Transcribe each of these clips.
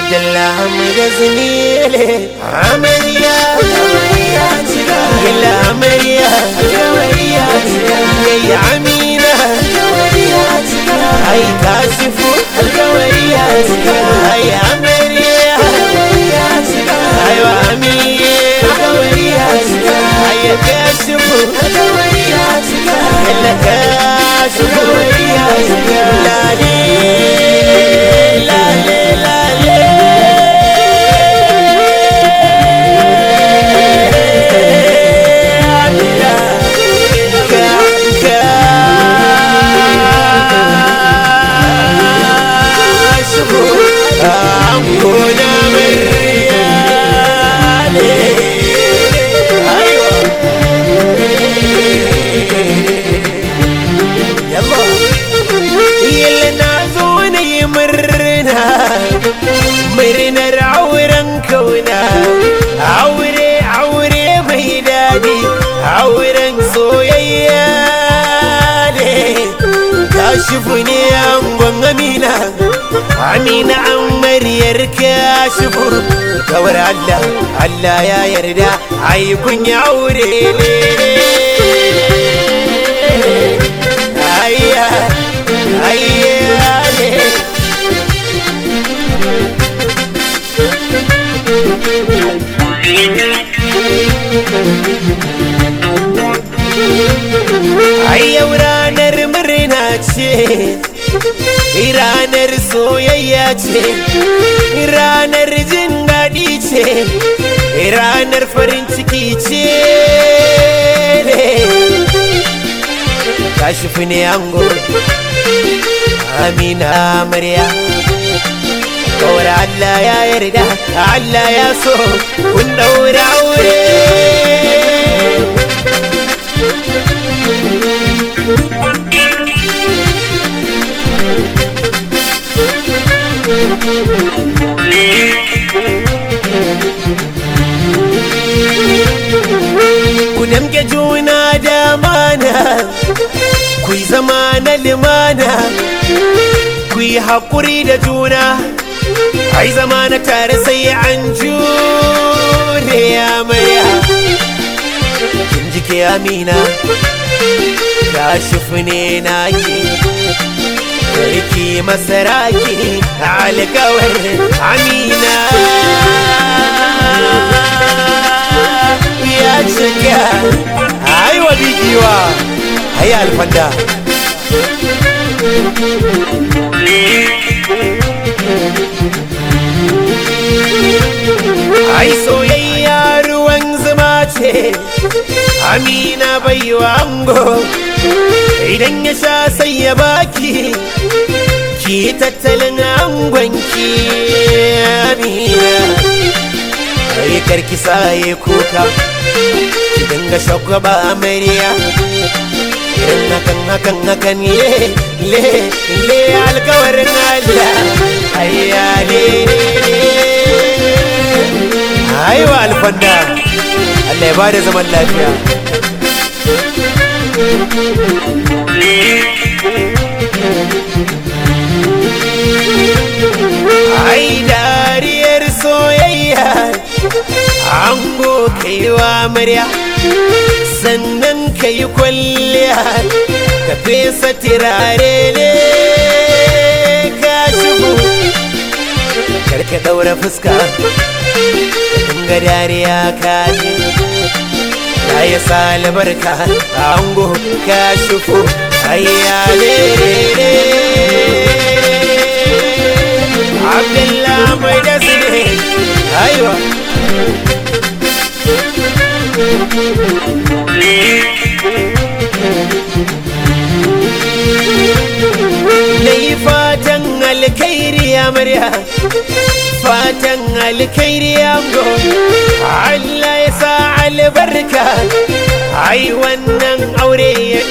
Abdullah da zinile Amarya Gila amarya Yayi amina Ai kashifu Ai amarya Ai wa amina Ai kashifu Yalla kashifu Lale Lale Lale murnar auren kauna aure aure mai daɗi auren soyayya ne kashifu ne angon amina amina an maryar kashifu kawar allah allah ya yarda ai kun yi aure ne ayya ayya ne Ai yau ranar murna ce, ranar soyayya ce, ranar jin daɗi ce, ranar farin ciki ce ne. Kashifu ne ango, Amina Amarya. Kawar Allah ya yarda, Allah ya so, kun ɗaura aure. Ku damke juna da mana, ku yi zama na limana, ku yi haƙuri da juna. ai zama na tare sai an jure amarya kin jike amina kashifu ne naki Sarki masaraki alkawar amina ya cika aiwa bigiwa ai alfanda ai soyayya ruwan zuma ce amina baiwa ango idan ya sha sai ya baki ki tattalin angonki amina ai karki saye kuka ki dinga shagwaba amarya irin hakan hakan hakan le le le alkawarin Allah ayya le aiwa alfanda Allah ya bada zaman lafiya ai dariyar soyayya ango kaiwa murya sannan ka yi kwalliya ka fesa tirare ne ka shigo karka daura fuska ga dariya ka ji ta yi salibarka ango ka shufo ayyale abdullah mai da su ne aiwa na yi fatan alkhairi amarya fatan alkhairi ango Allah ya sa albarka ai wannan aure ya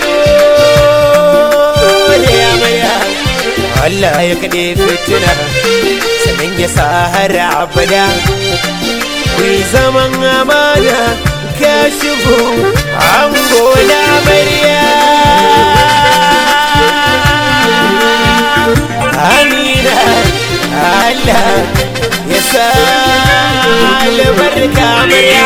dole amarya Allah ya kaɗe fitina sannan ya sa har abada ku yi zaman amana ka shigo ango na amarya Amina Allah ya sa albarka amarya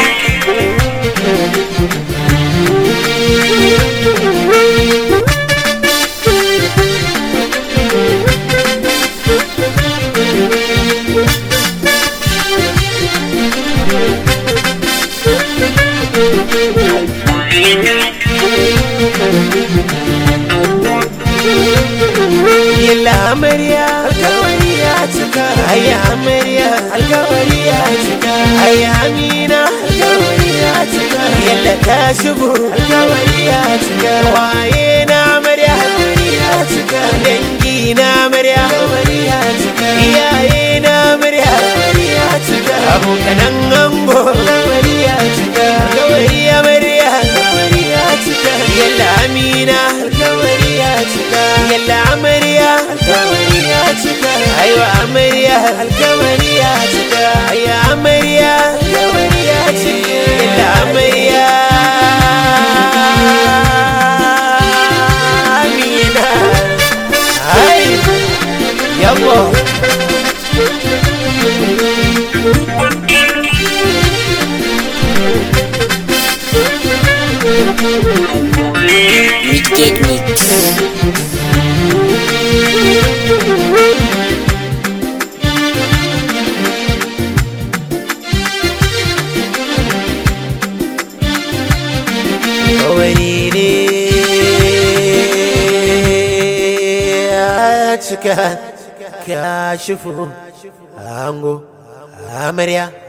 Yalla amarya alkawari ya cika Ayya amarya alkawari ya cika Ayya amina alkawari ya cika Yalla ta shigo alkawari ya cika Waye na amarya alkawari ya cika Dangi na amarya alkawari ya cika Iyaye na amarya alkawari ya cika Abokanan ango alkawari ya cika Alkawari amarya alkawari ya cika Yalla amina alkawari ya cika Yalla amarya alkawari ya cika Aiwa amarya alkawari ya cika Ayya amarya alkawari ya cika Yalla amarya Amina Ai Yabo Wicked Mix. wani ne ya cika ka shifu ango amarya